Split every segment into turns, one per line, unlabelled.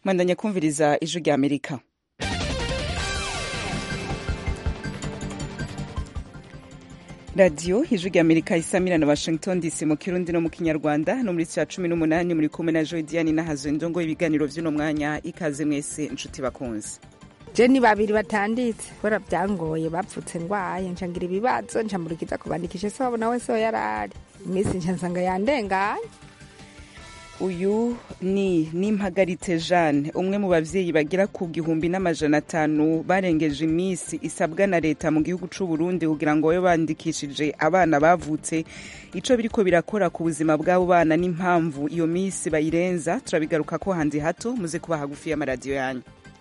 mwandanya kumviriza ijwi rya amerika radiyo ijwi rya amerika isamira na washington dc mu kirundi no mu kinyarwanda no muri cya cumi n'umunani muri kumwe na joy diane nahazo indongo ibiganiro by'uno mwanya ikaze mwese inshuti bakunze
je ni babiri batanditse kubera byangoye bapfutse ndwaye nca ngira ibibazo nca mburikiza kubandikisha se wabo nawe so yarari iminsi nca nsanga yandenganye
uyu ni nimpagarite jeanne umwe mu bavyeyi bagera ku gihumbi n'amajana atanu barengeje iminsi isabwa na leta mu gihugu c'u burundi kugira ngo babe bandikishije abana bavutse ico biriko birakora ku buzima bw'abo bana n'impamvu iyo minsi bayirenza turabigaruka ko handi hato muze kuba hagufi y'amaradiyo yanyu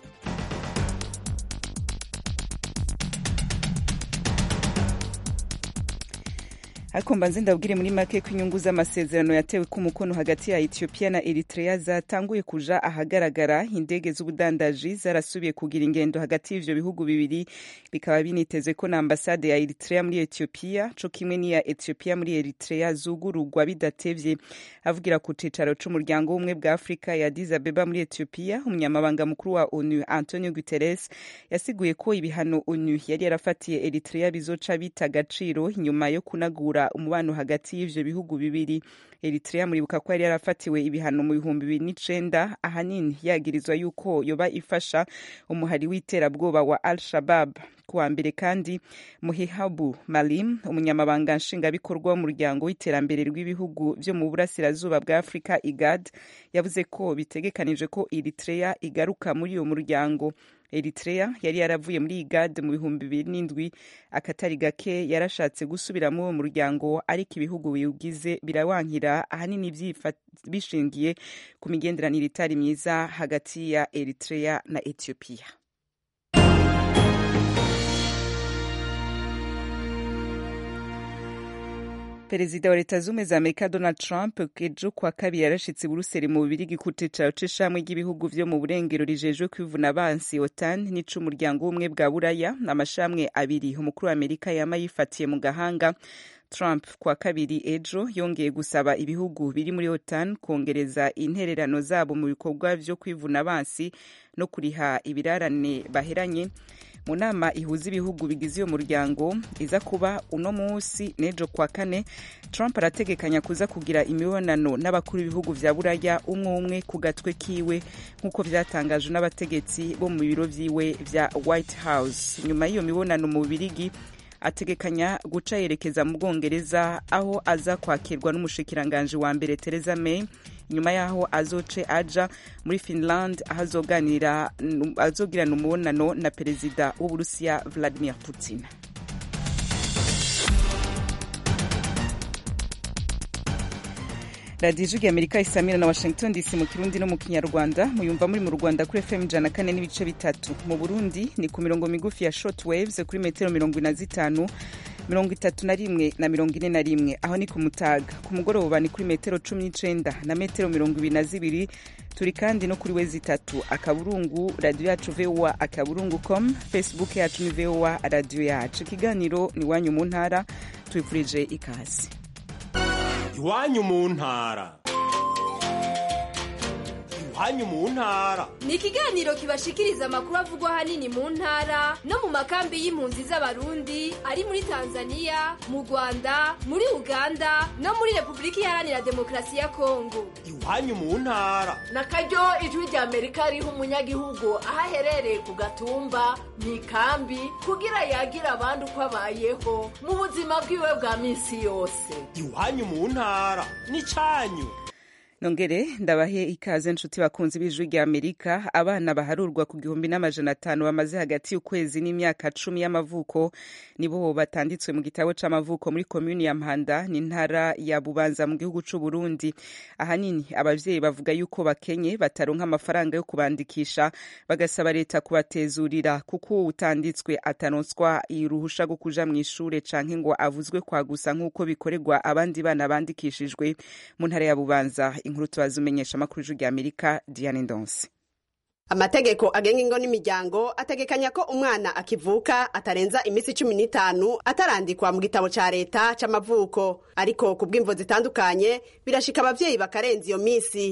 ariko mbanze ndabwire muri make ko inyungu z'amasezerano yatewe ku mukono hagati ya ethiopia na eritrea zatanguye kuja ahagaragara indege z'ubudandaji zarasubiye kugira ingendo hagati y'ivyo bihugu bibiri bikaba binitezwe ko na ambasade ya eritrea muri ethiopia co kimwe n'iya ethiopia muri eritrea zugururwa bidatevye avugira ku cicaro c'umuryango w'ubumwe bwa afurika ya addis abeba muri ethiopia umunyamabanga mukuru wa onu antonio guterres yasiguye ko ibihano onu yari yarafatiye eritrea bizoca bita agaciro inyuma yo kunagura umubano hagati y'ivyo bihugu bibiri eritrea muribuka ko yari yarafatiwe ibihano mu bihumbi bibiri n'icenda ahanini yagirizwa yuko yoba ifasha umuhari w'iterabwoba wa al shabab kuwa mbere kandi muhihabu malim umunyamabanga nshingwabikorwa w'umuryango w'iterambere rw'ibihugu vyo mu burasirazuba bwa afurika igad yavuze ko bitegekanije ko eritrea igaruka muri uyo muryango eritrea yari yaravuye muri igad mu bihumbi bibiri n'indwi akatari gake yarashatse gusubira muri uwo muryango ariko ibihugu biwugize birawankira ahanini bishingiye ku migenderanire itari myiza hagati ya eritrea na ethiopia perezida wa leta zumwe za amerika donald trump ejo kwa kabiri yarashitse buruseli mu bubirigi ku cicaro c'ishamwe ry'ibihugu vyo mu burengero rijejwe kwivuna abansi otan n'ic'umuryango w'ubumwe bwa buraya amashamwe abiri umukuru wa amerika yama yifatiye mu gahanga trump kwa kabiri ejo yongeye gusaba ibihugu biri muri otan kongereza intererano zabo mu bikorwa vyo kwivuna abansi no kuriha ibirarane baheranye mu nama ihuza ibihugu bigize uyo muryango iza kuba uno munsi n'ejo kwa kane trump arategekanya kuza kugira imibonano n'abakuru b'ibihugu vya buraya umwe umwe ku gatwe kiwe nk'uko vyatangajwe n'abategetsi bo mu biro vyiwe vya white house nyuma y'iyo mibonano mu bubirigi ategekanya guca yerekeza mu bwongereza aho aza kwakirwa n'umushikiranganji wa mbere Theresa May nyuma yaho azoce aja muri Finland aho azoganira azogirana umubonano na perezida w'Uburusiya Vladimir Putin radiyo ijwi amerika isamira na washington dc mu kirundi no mu kinyarwanda muyumva muri mu rwanda kuri fm ijana kane n'ibice bitatu mu burundi ni ku mirongo migufi ya short waves kuri metero mirongo ine na zitanu mirongo itatu na rimwe na mirongo ine na rimwe aho ni ku mutaga ku mugoroba ni kuri metero cumi n'icenda na metero mirongo ibiri na zibiri turi kandi no kuri wezi itatu akaburungu radiyo yacu voa akaburungu com facebook yacu ni voa radiyo yacu ikiganiro ni iwanyu mu ntara tubifurije ikaze
iwanyu mu ntara iwanyu mu ntara
ni ikiganiro kibashikiriza amakuru avugwa ahanini mu ntara no mu makambi y'impunzi z'abarundi ari muri tanzania mu rwanda muri uganda no muri repubulika iharanira demokarasi ya kongo
iwanyu mu ntara
na karyo ijwi rya amerika riha umunyagihugu aho aherereye ku gatumba mu ikambi kugira yagira abandi uko abayeho mu buzima bwiwe bwa minsi yose
iwanyu mu ntara ni cyanyu
nongere ndabahe ikaze nshuti bakunzi b'ijwi rya amerika abana baharurwa ku gihumbi n'amajana atanu bamaze hagati y'ukwezi n'imyaka cumi y'amavuko nibo batanditswe mu gitabo c'amavuko muri komuni ya mpanda n'intara ya bubanza mu gihugu c'u burundi ahanini abavyeyi bavuga yuko bakenye bataronka amafaranga yo kubandikisha bagasaba leta kubatezurira kuko utanditswe ataronswa uruhusha rwo kuja mw'ishure canke ngo avuzwe kwa gusa nk'uko bikorerwa abandi bana bandikishijwe mu ntara ya bubanza inkuru tubaza umenyesha amakuru y'ijwi rya amerika diane ndonse
amategeko agenga ingo n'imiryango ategekanya ko umwana akivuka atarenza iminsi cumi n'itanu atarandikwa mu gitabo ca leta c'amavuko ariko ku bw'imvo zitandukanye birashika abavyeyi bakarenza iyo minsi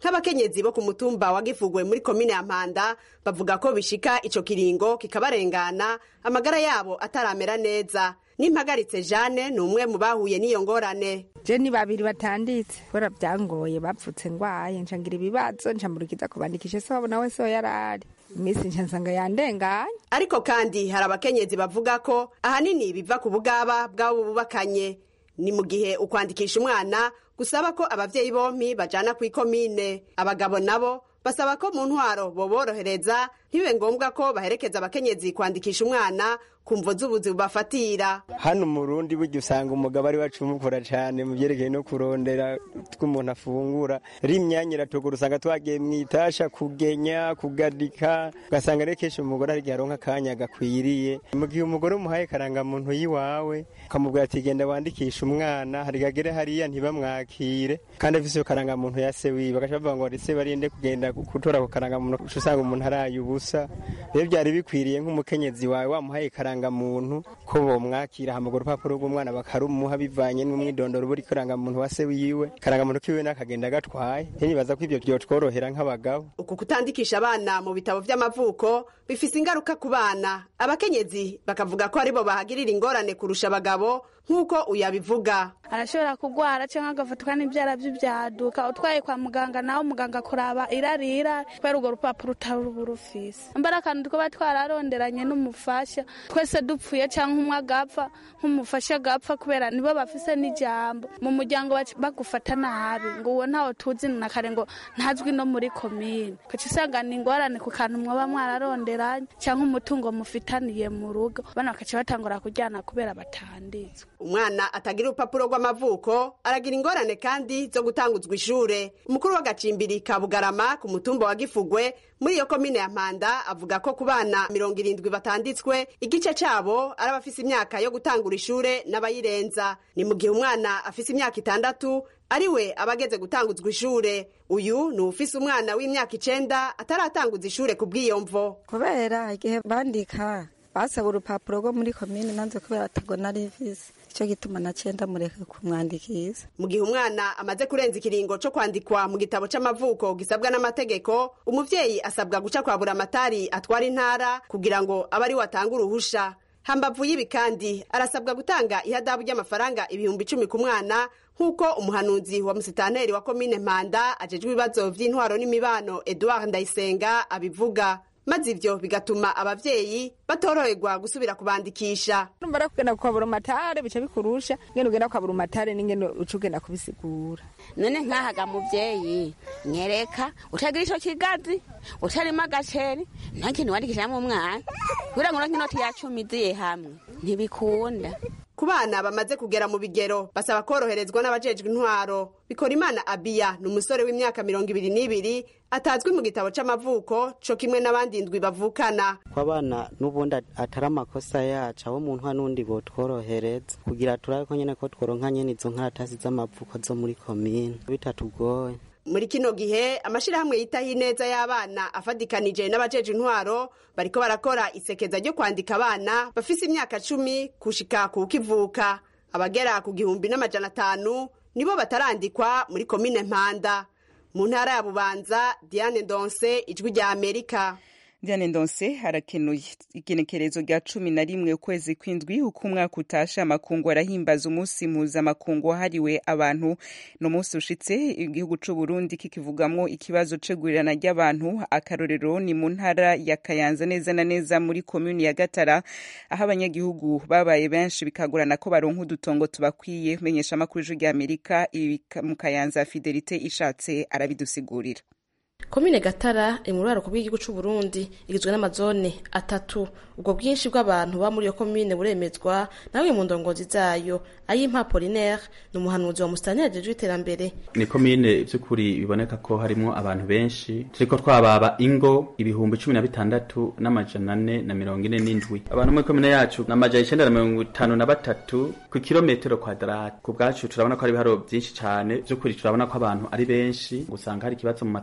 nk'abakenyezi bo ku mutumba wa gifugwe muri komine ya mpanda bavuga ko bishika ico kiringo kikabarengana amagara yabo ataramera neza n'impagaritse jane ni umwe mu bahuye n'iyo ngorane
je ni babiri batanditse kubera byangoye bapfutse ngwaye nca ngira ibibazo nca murukiza kubandikisha se wabo nawe so yarari iminsi nca nsanga yandenganye
ariko kandi hari abakenyezi bavuga ko ahanini biva ku bugaba bw'abo bubakanye ni mu gihe ukwandikisha umwana gusaba ko abavyeyi bompi bajana kw'ikomine abagabo nabo basaba ko mu ntwaro boborohereza ntibibe ngombwa ko baherekeza abakenyezi kwandikisha umwana ku mvo z'ubuzi bubafatira
hano mu rundi burya usanga umugabo ari wacumukura cyane mu byerekeye no kurondera tw'umuntu afungura rimyanya iratugura usanga twagiye mu itasha kugenya kugadika ugasanga rero kenshi umugore hari igihe aronka akanya gakwiriye mu gihe umugore umuhaye karangamuntu y'iwawe ukamubwira ati genda wandikisha umwana hari gagere hariya ntibamwakire kandi afise iyo karangamuntu ya se wiwe bagaca bavuga ngo ese barinde kugenda gutora ako karangamuntu uca usanga umuntu araye ubusa rero byari bikwiriye nk'umukenyezi wawe wamuhaye karangamuntu ko bomwakira hamagura urupapuro rw'umwana bakarumuha bivanye n'umwidondoro buri karangamuntu wa se wiwe karangamuntu kiwe n'akagenda gatwaye nibaza ko ibyo byotworohera nk'abagabo
uku kutandikisha abana mu bitabo vy'amavuko bifise ingaruka ku bana abakenyezi bakavuga ko aribo bahagirira ingorane kurusha abagabo nk'uko uyabivuga
arashobora kugwara cyangwa agafatwa n'ibyara by'ibyaduka utwaye kwa muganga nawe muganga akuraba irarira kubera urwo rupapuro utari rufise mbara akantu twaba twararonderanye n'umufasha twese dupfuye cyangwa umwe agapfa nk'umufasha agapfa kubera nibo bafise n'ijambo mu muryango bagufata nabi ngo uwo ntawe tuzi na kare ngo ntazwi no muri komine kuko usanga ni ingorane ku kantu mwaba mwararonderanye cyangwa umutungo mufitaniye mu rugo bana bakaca batangura kujyana kubera batanditswe
umwana atagira urupapuro rw'amavuko aragira ingorane kandi zo gutanguzwa ishure umukuru w'agacimbiri ka bugarama ku mutumba wa gifugwe muri iyo komine ya mpanda avuga ko ku bana mirongo irindwi batanditswe igice cabo ari abafise imyaka yo gutangura ishure n'abayirenza ni mu gihe umwana afise imyaka itandatu ari we aba ageze gutanguzwa ishure uyu ni ufise umwana w'imyaka icenda ataratanguza ishure ku bw'iyo mvo
kubera igihe bandika basaba urupapuro rwo muri komine nanze kubera atago nari mfise icyo gituma nacenda mureka kumwandikisha
mu gihe umwana amaze kurenza ikiringo co kwandikwa mu gitabo c'amavuko gisabwa n'amategeko umuvyeyi asabwa guca kwa buramatari atwara intara kugira ngo abe ari we atanga uruhusha hambavu y'ibi kandi arasabwa gutanga ihadabu ry'amafaranga ibihumbi icumi ku mwana nk'uko umuhanuzi wa musitanteri wa komine mpanda ajejwe ibibazo vy'intwaro n'imibano eduard ndayisenga abivuga maze ivyo bigatuma abavyeyi batoroherwa gusubira kubandikisha
numara kugenda kwa burumatare bica bikurusha ngene ugenda kwa burumatare n'ingene uca ugenda kubisigura
none nkahaga muvyeyi nyereka utagira ico kigazi utarimo agaceri nta kintu wandikishamwo umwana kugira ngo uronke inoti ya cumi iziye hamwe ntibikunda
ku bana bamaze kugera mu bigero basaba koroherezwa n'abajejwe intwaro bikora imana abiya ni umusore w'imyaka mirongo ibiri n'ibiri atazwi mu gitabo c'amavuko co kimwe n'abandi ndwi bavukana
ko abana n'ubundi atari amakosa yacu abo mu ntwa n'undi botworohereza kugira turabe ko nyene ko tworonka nyene izo nkaratasi z'amavuko zo muri komine bitatugoye
muri kino gihe amashirahamwe yitaho ineza y'abana afadikanije n'abajeje intwaro bariko barakora isekeza ryo kwandika abana bafise imyaka cumi kushika ku kivuka abagera ku gihumbi n'amajana atanu nibo batarandikwa muri komine mpanda mu ntara ya bubanza diane ndonse ijwi rya amerika
Diane Ndonse harakenuye igenekerezo rya cumi na rimwe ukwezi kw'indwi uko umwaka utashe amakungu arahimbaza umunsi mpuzamakungu wahariwe abantu ni umunsi ushitse igihugu c'u Burundi kikivugamwo ikibazo c'igurirana ry'abantu akarorero ni mu ntara ya Kayanza neza na neza muri komuni ya Gatara aho abanyagihugu babaye benshi bikagorana ko baronka udutongo tubakwiye menyesha amakuru y'ijwi rya Amerika mu Kayanza Fidelite ishatse arabidusigurira
komine gatara iri mu ruraruko bw'igihugu c'u Burundi igizwe n'amazone atatu ubwo bwinshi bw'abantu ba muri iyo komine buremezwa nawe mu ndongozi zayo ayimpa Polinaire ni umuhanuzi wa musitani ajejwe iterambere
ni komine vy'ukuri biboneka ko harimwo abantu benshi turiko twababa ingo ibihumbi cumi na bitandatu n'amajana ane na mirongo ine n'indwi abantu muri komine yacu ni amajana icenda na mirongo itanu na batatu ku kilometero kwadarati ku bwacu turabona ko hari ibiharuro vyinshi cane vy'ukuri turabona ko abantu ari benshi usanga hari ikibazo mu matongo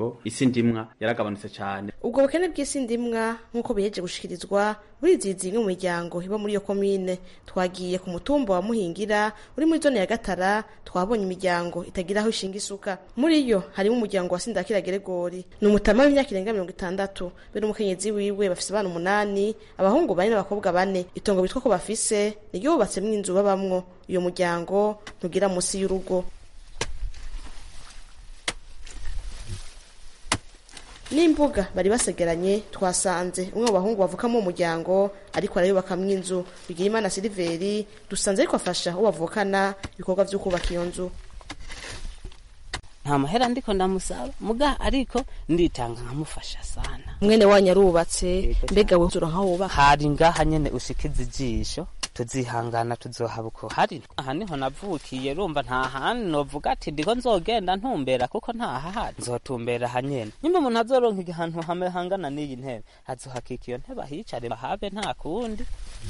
rero isi ndimwa yaragabanutse cyane
ubwo bukene bw'isi ndimwa nk'uko biheje gushikirizwa burizizi imwe mu miryango iba muri iyo komine twagiye ku mutumba wa muhingira uri muri zone ya gatara twabonye imiryango itagira aho ishinga isuka muri yo harimo umuryango wa sindakira geregori ni umutama w'imyaka irenga mirongo itandatu be n'umukenyezi wiwe bafise abana umunani abahungu bane n'abakobwa bane itongo bitwa ko bafise niryo bubatsemwo inzu babamwo uyo muryango ntugira munsi y'urugo n'imbuga bari basegeranye twasanze umwe mu bahungu bavukamo uwo muryango ariko arayubakamwo inzu bigira imana siliveri dusanze ariko afasha uwo bavukana ibikorwa vyo kubaka iyo nzu
nta mahera ndiko ndamusaba muga ariko nditanga nkamufasha sana
mwene wanyu arubatse mbega we ura nkaho wubaka
hari ngaha nyene ushikiza ijisho tuzihangana tuzohaba uko hari aha niho navukiye rumva nta handi novuga ati ndiko nzogenda ntumbera kuko ntahahari nzotumbera aha nyene nyuma umuntu azoronka ahantu hamwe hangana n'iyi ntebe azohakika iyo ntebe ahicare bahabe nta kundi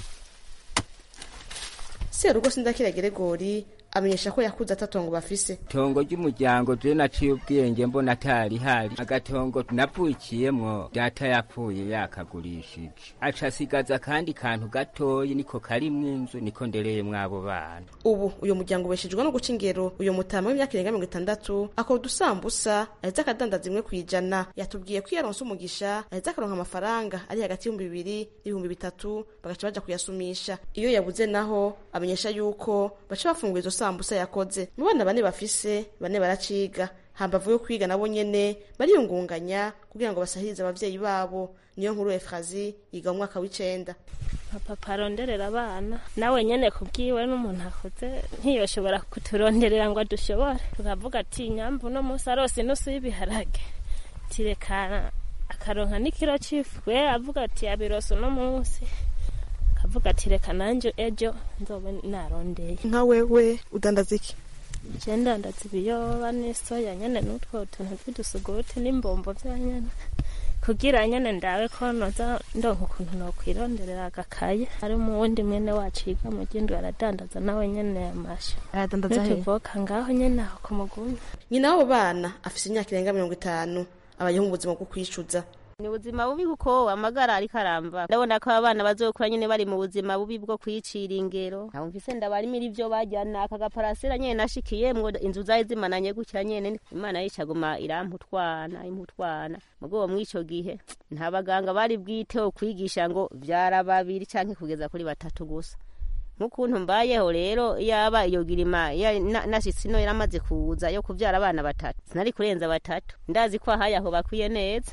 serugo sindakira geregori amenyesha ko yakuze atatongo bafise
tongo ry'umuryango je naciye ubwenge mbona atari hari agatongo navukiyemwo data yapfuye yakagurishije aca asigaza akandi kantu gatoyi niko karimwo inzu niko ndereyemwo abo bana
ubu uyu muryango ubeshejwe no guca ingero uyu mutama w'imyaka irenga mirongo itandatu akora udusambusa ahetse akadandaza imwe kw'ijana yatubwiye ko iyo aronse umugisha ahetse akaronka amafaranga ari hagati y'ibihumbi bibiri n'ibihumbi bitatu bagaca baja kuyasumisha iyo yabuze naho amenyesha yuko baca bafungura izo sambusa yakoze mu bana bane bafise bane baraciga hambavu yo kwiga nabo nyene bariyungunganya kugira ngo basahirize abavyeyi babo niyo nkuru efrazi yiga mu mwaka w'icenda
papa aronderera abana nawe nyene kubwiwe n'umuntu akuze ntiyoshobora kuturonderera ngo dushobore tukavuga ati nyambu uno munsi arose inusu y'ibiharage tirekana akaronka n'ikiro c'ifu we avuga ati yabirose uno munsi akavuga ati reka nanje ejo nzobe narondeye
nka wewe udandaza iki
je ndandaza ibiyoba n'isoya nyene n'utwo tuntu tw'udusuguti n'imbombo vya nyene kugira nyene ndawe ko noza ndonka ukuntu nokwironderera agakaye ari mu wundi mwene wacu yiga mu gindwi aradandaza nawe nyene amasha
aradandaza he
n'utuvoka ngaho nyene aho ku mugumi
nyina w'abo bana afise imyaka irenga mirongo itanu abayeho mu buzima bwo kwicuza
ni ubuzima bubi kuko amagara ariko aramba ndabona ko abana bazokura nyene bari mu buzima bubi bwo kwicira ingero ntamvise ndabarimira ivyo bajyana aka gaparasera nyene nashikiyemwo inzu zari zimananye gukira nyene imana yicaguma iramputwana imputwana mugo mw'ico gihe nta baganga bari bwiteho kwigisha ngo vyara babiri canke kugeza kuri batatu gusa nk'ukuntu mbayeho rero yaba iyo girima nashitse ino yaramaze kuza yo kuvyara abana batatu sinari kurenza batatu ndazi ko ahaye aho bakwiye neza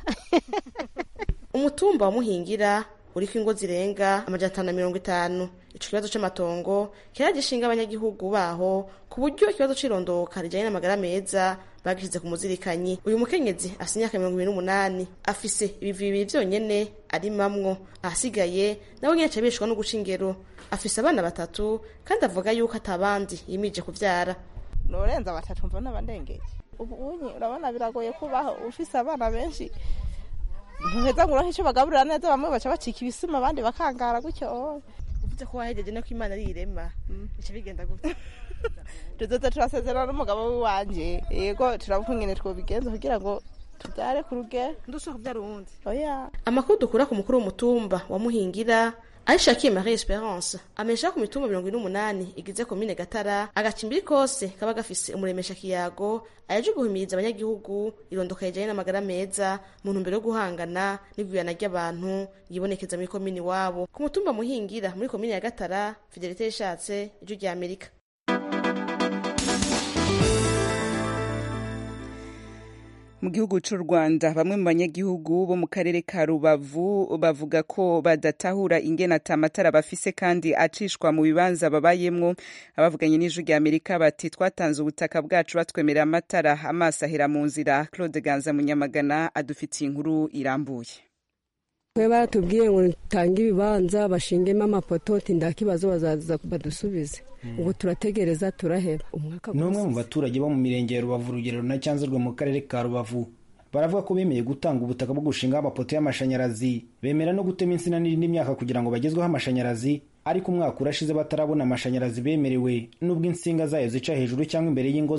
umutumba wa muhingira uriko ingo zirenga amajana atanu na mirongo itanu ico kibazo c'amatongo kiragishinga abanyagihugu baho ku buryo ikibazo c'irondoka rijanye n'amagara meza bagishize ku muzirikanyi uyu mukenyezi afise imyaka mirongo ibiri n'umunani afise ibivi bibiri vyonyene arimamwo ahasigaye nawe nyene aca abeshwa no guca ingero afise abana batatu kandi avuga yuko atabandi yimije kuvyara
norenza batatu mbona bandengeje ubu unyi urabona biragoye kubaho ufise abana benshi ntuheza ngo uronke ico bagaburira neza bamwe baca bacika ibisima abandi bakangara gutyo
uvuze ko wahejeje no ko imana ari irema bica bigenda gutya
tuzoza turasezerana n'umugabo w'iwanje yego turavuga ingene twobigenza kugira ngo tubyare ku rugero
ndushaka kubyara uwundi
oya
amakuru dukura ku mukuru w'umutumba wa muhingira aishakiye marie esperance amesha ku mitumba mirongo ine n'umunani igize komine gatara agacimbiri kose kaba gafise umuremesha kiyago ayaje guhimiriza abanyagihugu irondoka rijanye n'amagara meza mu ntumbero yo guhangana n'igwirana ry'abantu yibonekeza muri komine iwabo ku mutumba muhingira muri komine ya gatara fidelite yishatse ijwi rya amerika
mu gihugu cy'u rwanda bamwe mu banyagihugu bo mu karere ka rubavu bavuga ko badatahura ingene atamatara bafise kandi acishwa mu bibanza babayemwo abavuganye n'ijwi rya amerika bati twatanze ubutaka bwacu batwemerera amatara amaso ahera mu nzira claude ganza munyamagana adufitiye inkuru irambuye
twe baratubwiye ngo tange ibibanza bashingemo amapoto nta kibazo bazaza badusubize ubu turategereza turaheba umwaka
ni umwe mu baturage bo mu mirenge ya rubavu urugero na cyanzurwe mu karere ka rubavu baravuga ko bemeye gutanga ubutaka bwo gushingaho amapoto y'amashanyarazi bemera no gutema insina n'indi myaka kugira ngo bagezweho amashanyarazi ariko umwaka urashize batarabona amashanyarazi bemerewe n'ubwo insinga zayo zica hejuru cyangwa imbere y'ingo zabo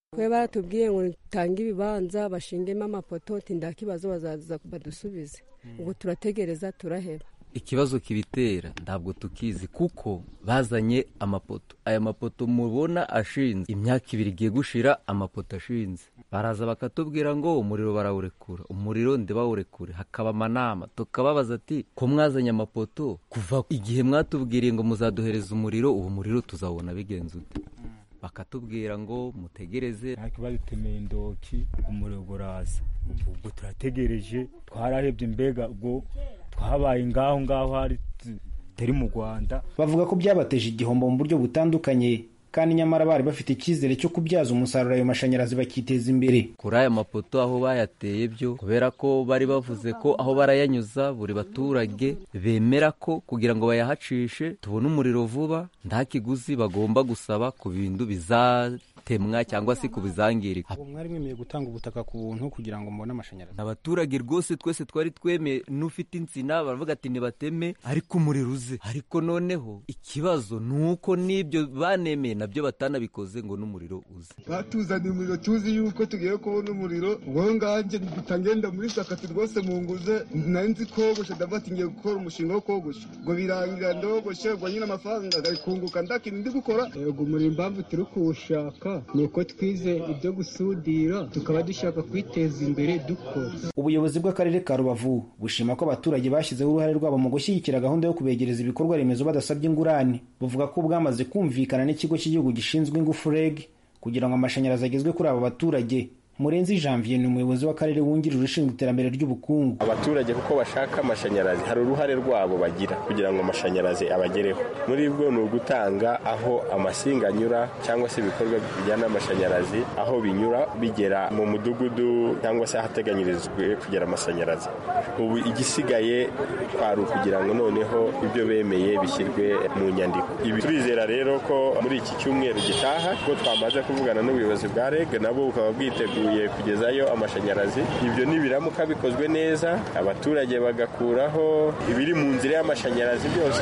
twe baratubwiye ngo tange ibibanza bashingemo amapoto nta kibazo bazaza badusubize ubwo turategereza turaheba
ikibazo kibitera ntabwo tukizi kuko bazanye amapoto aya mapoto mubona ashinze imyaka ibiri igiye gushira amapoto ashinze baraza bakatubwira ngo umuriro barawurekura umuriro ndibawurekure hakaba amanama tukababaza ati ko mwazanye amapoto kuva igihe mwatubwiriye ngo muzaduhereza umuriro uwo muriro tuzawubona bigenze ute bakatubwira ngo mutegereze
ariko badutemeye indoki umuriro uraza ubwo turategereje twararebye mbega ubwo twabaye ngaho ngaho hari turi mu rwanda
bavuga ko byabateje igihombo mu buryo butandukanye kandi nyamara bari bafite icyizere cyo kubyaza umusaruro ayo mashanyarazi bakiteza imbere
kuri aya mapoto aho bayateye byo kubera ko bari bavuze ko aho barayanyuza buri baturage bemera ko kugira ngo bayahacishe tubone umuriro vuba nta kiguzi bagomba gusaba ku bintu bizatemwa cyangwa se ku bizangirika
mwari mwemeye gutanga ubutaka ku buntu kugira ngo mubone amashanyarazi
abaturage rwose twese twari twemeye n'ufite insina baravuga ati nibateme ariko umuriro uze ariko noneho ikibazo ni uko n'ibyo banemeye nabyo batanabikoze ngo n'umuriro uze
batuzaniye umuriro tuzi yuko tugiye kubona umuriro ubwo nganjye ngenda muri sakati rwose mu nguze nari nzi kogosha ndavuga ati ngiye gukora umushinga wo kogosha ngo birangira ndogoshe ubwo nyine amafaranga agakunguka ndakintu ndi gukora
yego umuriro impamvu turi kuwushaka ni uko twize ibyo gusudira tukaba dushaka kwiteza imbere dukora
ubuyobozi bw'akarere ka rubavu bushima ko abaturage bashyizeho uruhare rwabo mu gushyigikira gahunda yo kubegereza ibikorwa remezo badasabye ingurane buvuga ko bwamaze kumvikana n'ikigo cy'igihugu gishinzwe ingufu reg kugira ngo amashanyarazi agezwe kuri abo baturage murenzi janvier ni umuyobozi w'akarere wungirije ushinzwe iterambere ry'ubukungu
abaturage kuko bashaka amashanyarazi hari uruhare rwabo bagira kugira ngo amashanyarazi abagereho muri bwo ni ugutanga aho amasinga anyura cyangwa se ibikorwa bijyana n'amashanyarazi aho binyura bigera mu mudugudu cyangwa se ahateganyirijwe kugera amashanyarazi ubu igisigaye kwari ukugira ngo noneho ibyo bemeye bishyirwe mu nyandiko ibi turizera rero ko muri iki cyumweru gitaha ko twamaze kuvugana n'ubuyobozi bwa reg nabwo bukaba bwiteguye kugezayo amashanyarazi ibyo nibiramuka bikozwe neza abaturage bagakuraho ibiri mu nzira y'amashanyarazi byose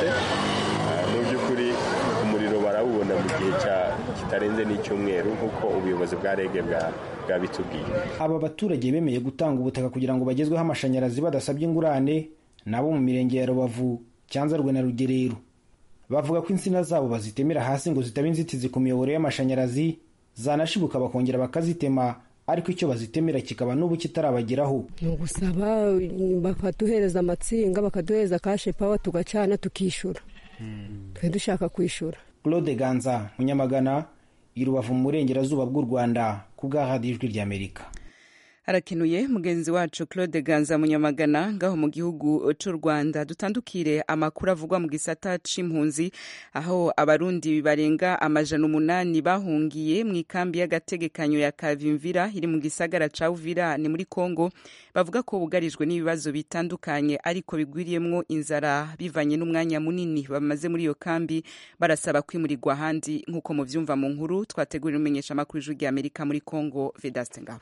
mu by'ukuri umuriro barawubona mu gihe kitarenze n'icyumweru nk'uko ubuyobozi bwa rege bwabitubwiye
aba baturage bemeye gutanga ubutaka kugira ngo bagezweho amashanyarazi badasabye ingurane nabo mu mirenge ya rubavu cyanzarwe na rugerero bavuga ko insina zabo bazitemera hasi ngo zitaba inzitizi ku miyoboro y'amashanyarazi zanashibuka bakongera bakazitema ariko icyo bazitemera kikaba n'ubu kitarabageraho
ni ugusaba bakaduhereza amatsinga bakaduhereza kashe pawa tugacana tukishyura twe dushaka kwishyura
claude ganza munyamagana i rubavu mu burengerazuba bw'u rwanda ku bw'ahadi ijwi ry'amerika
harakenuye mugenzi wacu claude ganza munyamagana ngaho mu gihugu cy'u rwanda dutandukire amakuru avugwa mu gisata c'impunzi aho abarundi barenga amajana umunani bahungiye mu ikambi y'agategekanyo ya kavimvira iri mu gisagara ca uvira ni muri congo bavuga ko bugarijwe n'ibibazo bitandukanye ariko bigwiriyemwo inzara bivanye n'umwanya munini bamaze muri iyo kambi barasaba kwimurirwa ahandi nk'uko muvyumva mu nkuru twategurira umenyesha amakuru ijwi ry'amerika muri congo vedaste ngabo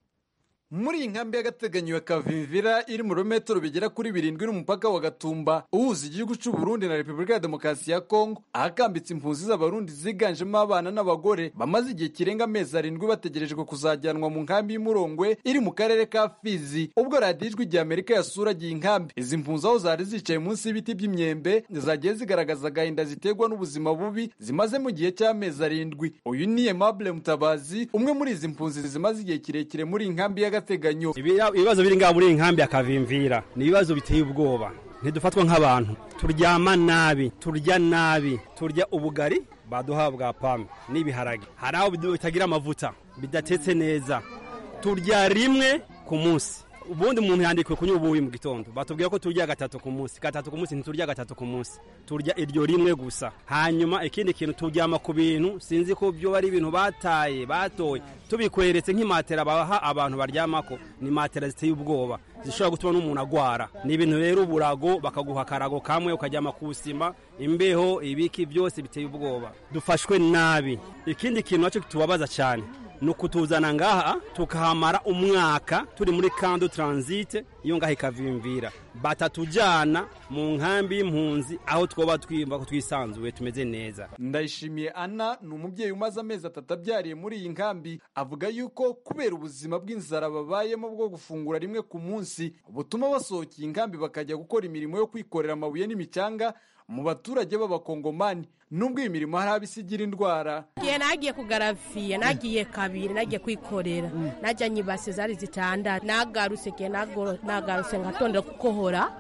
muri iyi nkambi y'agateganyo ya kavimvira iri mu birometero bigera kuri birindwi n'umupaka wa gatumba uhuza igihugu cy'u Burundi na repubulika ya demokarasi ya kongo ahakambitse impunzi z'abarundi ziganjemo abana n'abagore bamaze igihe kirenga amezi arindwi bategerejwe kuzajyanwa mu nkambi y'umurongwe iri mu karere ka fizi ubwo radiyo ijwi rya amerika yasuragiye inkambi izi mpunzi aho zari zicaye munsi y'ibiti by'imyembe zagiye zigaragaza agahinda ziterwa n'ubuzima bubi zimaze mu gihe cy'amezi arindwi uyu ni aimable mutabazi umwe muri izi mpunzi zimaze igihe kirekire muri iyi nkambi y'agateganyo by'agateganyo
ibibazo biri ngaha muri iyi nkambi akavimvira ni ibibazo biteye ubwoba ntidufatwa nk'abantu turyama nabi turya nabi turya ubugari baduha bwa pame n'ibiharage hari aho bitagira amavuta bidatetse neza turya rimwe ku munsi ubundi umuntu yandikiwe kunywa ubuyi mu gitondo batubwira ko turya gatatu ku munsi gatatu ku munsi ntiturya gatatu ku munsi turya iryo rimwe gusa hanyuma ikindi kintu turyama ku bintu sinzi ko byo ari ibintu bataye batoye tubikweretse nk'imatera baha abantu baryamako ni matera ziteye ubwoba zishobora gutuma n'umuntu agwara ni ibintu rero uburago bakaguha akarago kamwe ukaryama ku sima imbeho ibiki byose biteye ubwoba dufashwe nabi ikindi kintu nacyo tubabaza cyane ni ukutuzana ngaha tukahamara umwaka turi muri kando taransite iyo ngaha ikavimvira batatujyana mu nkambi y'impunzi aho twoba twiyumva ko twisanzuye tumeze neza
ndayishimiye ana ni umubyeyi umaze amezi atatu abyariye muri iyi nkambi avuga yuko kubera ubuzima bw'inzara babayemo bwo gufungura rimwe ku munsi butuma basohokeye inkambi bakajya gukora imirimo yo kwikorera amabuye n'imicanga mu baturage b'abakongomani nubwo iyi mirimo hari abo isigira indwara
igihe nagiye kugaraviye nagiye kabiri nagiye kwikorera najyanye ibase zari zitandatu nagarutse igihe nagarutse ngatondera gukohora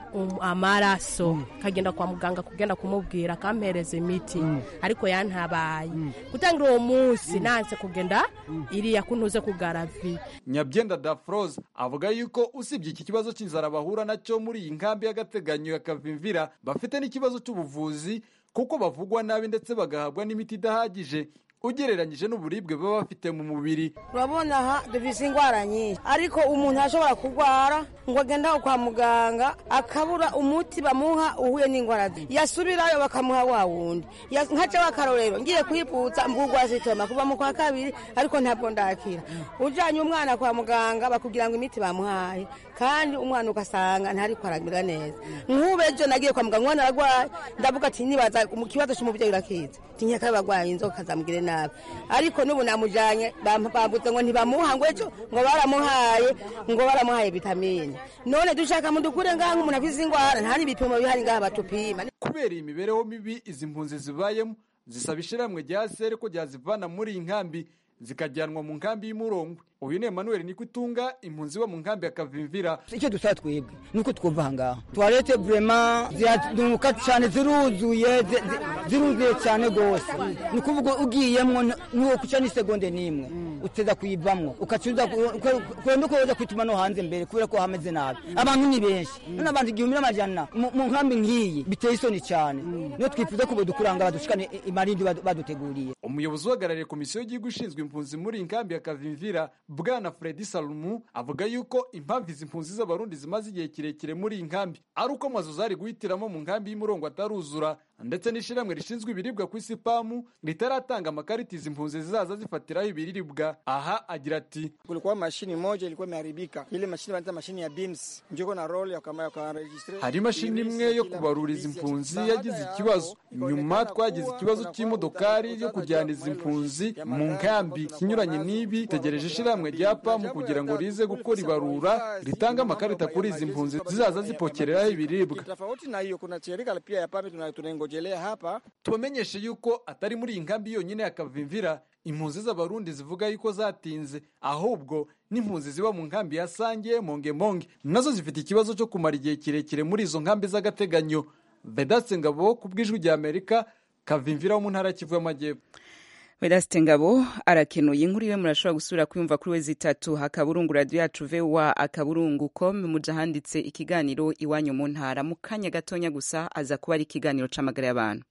amaraso kagenda kwa muganga kugenda kumubwira akampereza imiti ariko yantabaye gutangira uwo munsi nanse kugenda iriya kuntuze kugaraviye
nyabyenda dafroze avuga yuko usibye iki kibazo cy'inzara bahura nacyo muri iyi nkambi y'agateganyo ya kavimvira bafite n'ikibazo cy'ubuvuzi kuko bavugwa nabi ndetse bagahabwa n'imiti idahagije ugereranyije n'uburibwe baba bafite mu mubiri
urabona aha dufise indwara nyinshi ariko umuntu ashobora kurwara ngo agende kwa muganga akabura umuti bamuha uhuye n'indwara ze yasubirayo bakamuha wa wundi nkaca w'akarorero ngiye kwiputsa mbugwa sitoma kuva mu kwa kabiri ariko ntabwo ndakira ujanye umwana kwa muganga bakubwira ngo imiti bamuhaye kandi umwana ugasanga ntariko aramera neza nk'ubu ejo nagiye kwa muganga umwana aragwaye ndavuga ati nibaza mu kibazo c'umuvyeyi urakiza tinyaka bagwaye inzoka zamugire nabi ariko n'ubu namujanye bambuze ngo ntibamuha ngo ejo ngo baramuhaye ngo baramuhaye vitamine none dushaka mudukure ngaha nk'umuntu afise ingwara nta n'ibipimo bihari ngaha batupima
kubera iyi mibereho mibi izi mpunzi zibayemo zisaba ishirahamwe rya sere ko ryazivana muri iyi nkambi zikajyanwa mu nkambi y'umurongwe uyu ni Emmanuel niko itunga impunzi bo mu nkambi ya Kavimvira
icyo dusaba twebwe nuko twumva ahangaha toilette vraiment ziraduka cyane ziruzuye ziruzuye cyane gose ni ukuvuga ugiyemwo nuwo kuca ni segonde nimwe uteza kuyivamwo ukacuza kwenda uko woza kwituma no hanze mbere kubera ko hameze nabi abantu ni benshi none abantu igihumbi n'amajana mu nkambi nk'iyi biteye isoni cyane niyo twifuza ko bodukuranga badushikane imarindi baduteguriye
umuyobozi uhagarariye komisiyo y'igihugu ishinzwe impunzi muri iyi nkambi ya Kavimvira bwana Fredi Salumu avuga yuko impamvu izi mpunzi z'abarundi zimaze igihe kirekire muri iyi nkambi ari uko amazu zari guhitiramo mu nkambi y'umurongo ataruzura ndetse n'ishyirahamwe rishinzwe ibiribwa ku isi pamu ritaratanga amakarita izi mpunzi zizaza zifatiraho ibiribwa aha agira ati
kulikuwa mashini moja ilikuwa imeharibika ile mashini wanaita mashini ya beams njoko na role yakaregistre
hari imashini imwe yo kubarura izi mpunzi yagize ikibazo nyuma twagize ikibazo cy'imodokari yo kujyana izi mpunzi mu nkambi kinyuranye n'ibi tegereje ishyirahamwe rya pamu kugira ngo rize gukora ibarura ritanga amakarita kuri izi mpunzi zizaza zipokereraho ibiribwa
tofauti na hiyo kuna shirika pia ya pamu tunaingojelea hapa
tubamenyeshe yuko atari muri iyi nkambi yonyine ya Kavimvira impunzi z'abarundi zivuga yuko zatinze ahubwo n'impunzi ziba mu nkambi ya sange monge monge nazo zifite ikibazo cyo kumara igihe kirekire muri izo nkambi z'agateganyo vedaste ngabo ku bw'ijwi rya amerika kavimvira wo mu ntara kivu y'amajyepfo
Vedaste Ngabo arakenuye inkuru iwe murashobora gusubira kuyumva kuri wezi itatu akaburungu radio yacu VOA akaburungu com muja handitse ikiganiro iwanyu mu ntara mu kanya gatonya gusa aza kuba ari ikiganiro c'amagara y'abantu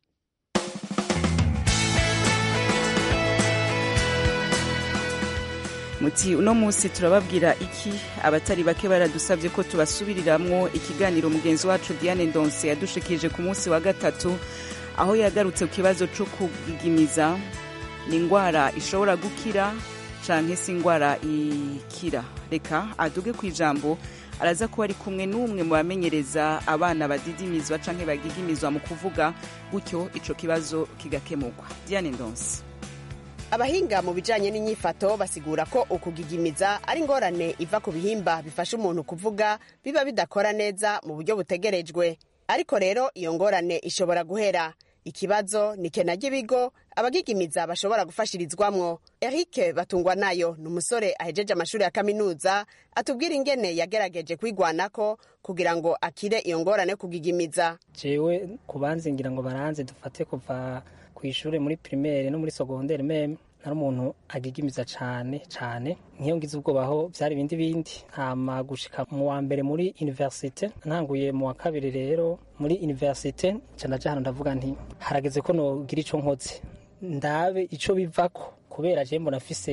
muti uno munsi turababwira iki abatari bake baradusabye ko tubasubiriramwo ikiganiro mugenzi wacu Diane Ndonse yadushikirije ku munsi wa gatatu aho yagarutse ku kibazo co kugigimiza ni indwara ishobora gukira canke si indwara ikira reka aduge ku ijambo araza kuba ari kumwe n'umwe mu bamenyereza abana badidimizwa canke bagigimizwa mu kuvuga gutyo ico kibazo kigakemurwa Diane Ndonse
abahinga mu bijanye n'inyifato basigura ko ukugigimiza ari ingorane iva ku bihimba bifasha umuntu kuvuga biba bidakora neza mu buryo butegerejwe ariko rero iyo ngorane ishobora guhera ikibazo ni kena ry'ibigo abagigimiza bashobora gufashirizwamwo eric batungwa nayo ni umusore ahejeje amashuri ya kaminuza atubwira ingene yagerageje kwigwanako kugira ngo akire iyo ngorane kugigimiza
jewe kubanze ngira ngo baranze dufate kuva ku ishuri muri primaire no muri secondaire meme nari umuntu agigimiza cane cane nk'iyo ngize ubwoba aho vyari ibindi bindi hama gushika mu wa mbere muri universite ntanguye mu wa kabiri rero muri universite nca ndaja hano ndavuga nti harageze ko nogira ico nkoze ndabe ico bivako kubera je mbona afise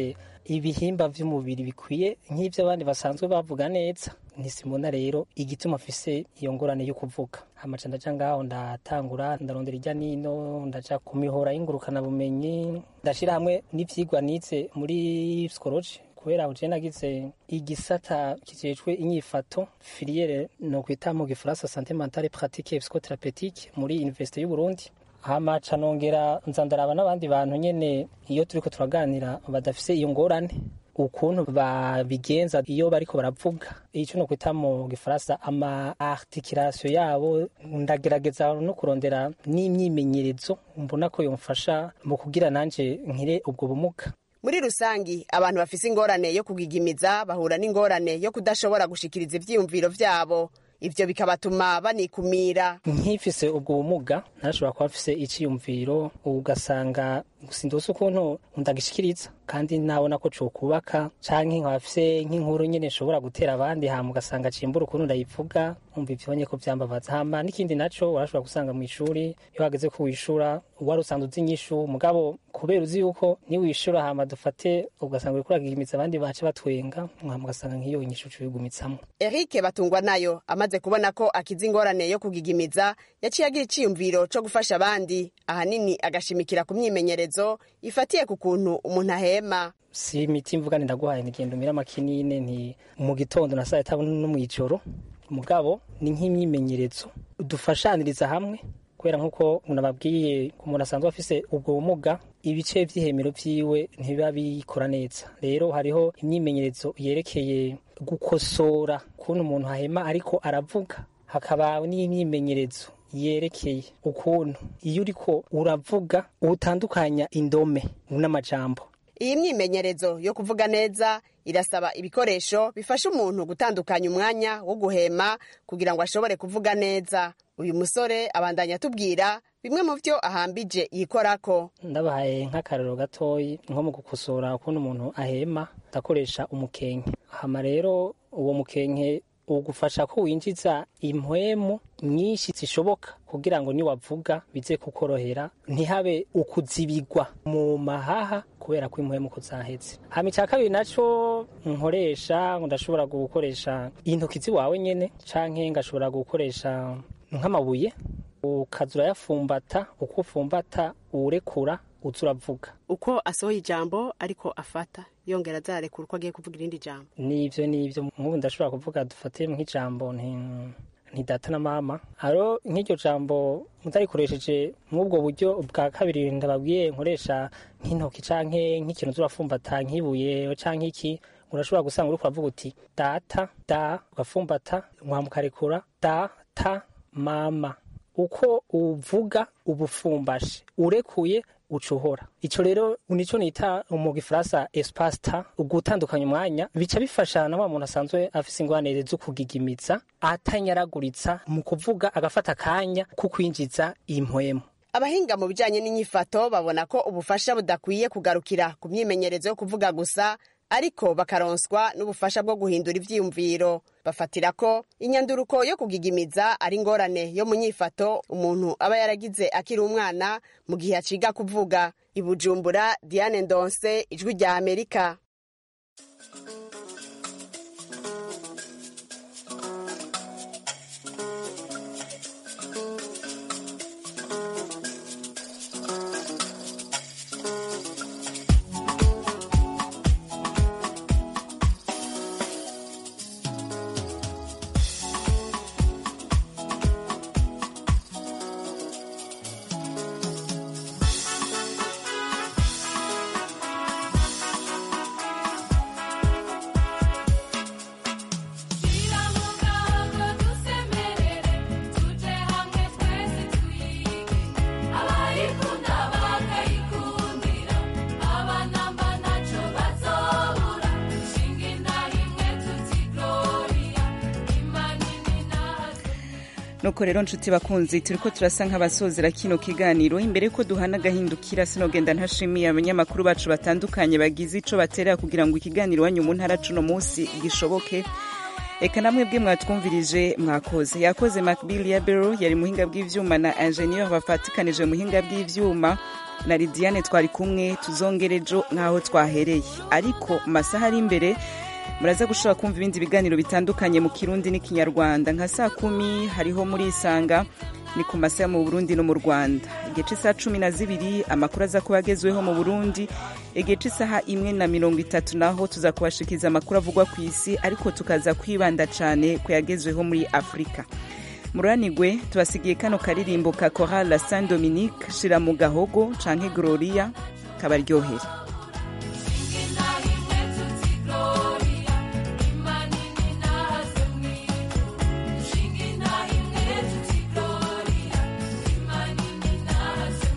ibihimba vy'umubiri bikwiye nk'ivyo abandi basanzwe bavuga neza ntisimona rero igituma afise iyo ngorane yo kuvuga amaca ndaja ngaho ndatangura ndarondera irya nino ndaja ku mihora y'ingurukana bumenyi ndashira hamwe n'ivyigwa nize muri psychology kubera uje nagize igisata kijejwe inyifato filiere no kwita mu gifaransa santé mentale pratique et psychothérapeutique muri université y'u Burundi hamaca nongera nza ndaraba n'abandi bantu nyene iyo turiko turaganira badafise iyo ngorane ukuntu babigenza iyo bariko baravuga ico no kwita mu gifaransa ama articulation yabo ndagerageza no kurondera n'imyimenyerezo mbona ko yomfasha mu kugira nanje nkire ubwo bumuga
muri rusangi abantu bafise ingorane yo kugigimiza bahura n'ingorane yo kudashobora gushikiriza ivyiyumviro vyabo ivyo bikabatuma banikumira
nkifise ubwo bumuga narashobora kuba mfise iciyumviro ugasanga sindose ukuntu ndagishikiriza kandi nabona ko cokubaka canke nkaba mfise nk'inkuru nyene nshobora gutera abandi hama ugasanga cimbura ukuntu ndayivuga umva ivyonye ko vyambabaza hama n'ikindi naco warashobora gusanga mw'ishuri iyo hageze ko wishura wari usanzwe uzi inyishu mugabo kubera uzi yuko niwishura hama dufate ugasanga uriko uragigimiza abandi bace batwenga hama ugasanga nk'iyo inyishu cuyigumitsamo
Eric Batungwa nayo amaze kubona ko akiza ingorane yo kugigimiza yaciye agira iciyumviro co gufasha abandi ahanini agashimikira ku myimenyerezo ifatiye ku kuntu umuntu ahema
si imiti mvuga ndaguhaye nigenda umira amakinine nti mu gitondo na saa tatu no mw'ijoro mugabo ni nk'imyimenyerezo dufashaniriza hamwe kubera nk'uko nababwiye ku muntu asanzwe afise ubwo bumuga ibice vy'ihemero vyiwe ntibiba bikora neza rero hariho imyimenyerezo yerekeye gukosora ukuntu umuntu ahema ariko aravuga hakaba n'imyimenyerezo yerekeye ukuntu iyo uriko uravuga utandukanya indome n'amajambo
iyi myimenyerezo yo kuvuga neza irasaba ibikoresho bifasha umuntu gutandukanya umwanya wo guhema kugira ngo ashobore kuvuga neza uyu musore abandanya atubwira bimwe mu byo ahambije yikorako
ndabahaye nk'akarero gatoyi nko mu gukosora ukuntu umuntu ahema ndakoresha umukenke hama rero uwo mukenke ugufasha ko winjiza impwemu nyinshi zishoboka kugira ngo niwavuga bize kukorohera ntihabe ukuzibigwa mu mahaha kubera ko impwemu ko zaheze hama icya kabiri naco nkoresha ndashobora gukoresha intoki ziwawe nyene canke ngashobora gukoresha nk'amabuye ukaza urayafumbata uko ufumbata uwurekura uza uravuga
uko asohoye ijambo ariko afata yongera azarekura uko agiye kuvuga irindi jambo
nivyo nivyo nk'ubu ndashobora kuvuga dufate nk'ijambo nti nti data na mama aro nk'iryo jambo mutarikoresheje nk'ubwo buryo bwa kabiri ndababwiye nkoresha nk'intoki canke nk'ikintu zurafumbata nk'ibuye canke iki urashobora gusanga uriko uravuga uti data da ugafumbata mwamukarekura data mama uko uvuga ubufumbashe urekuye ucuhora ico rero nico nita mu gifaransa espace ta ugutandukanya umwanya bica bifasha na wa muntu asanzwe afise ingwanire zo kugigimiza atanyaraguritsa mu kuvuga agafata akanya ko kwinjiza impwemu
abahinga mu bijanye n'inyifato babona ko ubufasha budakwiye kugarukira ku myimenyerezo yo kuvuga gusa ariko bakaronswa n'ubufasha bwo guhindura ivyiyumviro bafatira ko inyanduruko yo kugigimiza ari ingorane yo mu nyifato umuntu aba yaragize akiri umwana mu gihe aciga kuvuga ibujumbura diane ndonse ijwi rya amerika
nuko rero nshuti bakunzi turiko turasa nk'abasozera kino kiganiro imbere ko duhana agahindukira sinogenda ntashimiye abanyamakuru bacu batandukanye bagize ico baterera kugira ngo ikiganiro wanyu mu ntara cuno munsi gishoboke reka namwe bwe mwatwumvirije mwakoze yakoze macbill ya bero yari muhinga bw'ivyuma na ingenieur bafatikanije muhinga bw'ivyuma na lidiane twari kumwe tuzongere ejo nk'aho twahereye ariko mu masaha ari imbere muraza gushobora kumva ibindi biganiro bitandukanye mu kirundi n'ikinyarwanda nka saa kumi hariho muri isanga ni ku masaha mu burundi no mu rwanda igihe cy'isaha cumi na zibiri amakuru aza kuba agezweho mu burundi igihe cy'isaha imwe na mirongo itatu naho tuza kubashikiriza amakuru avugwa ku isi ariko tukaza kwibanda cyane ku yagezweho muri afurika muranigwe tubasigiye kano karirimbo ka korali la saint dominique shira mu gahogo canke gloria kabaryohere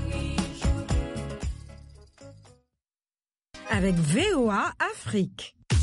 avec VOA Afrique.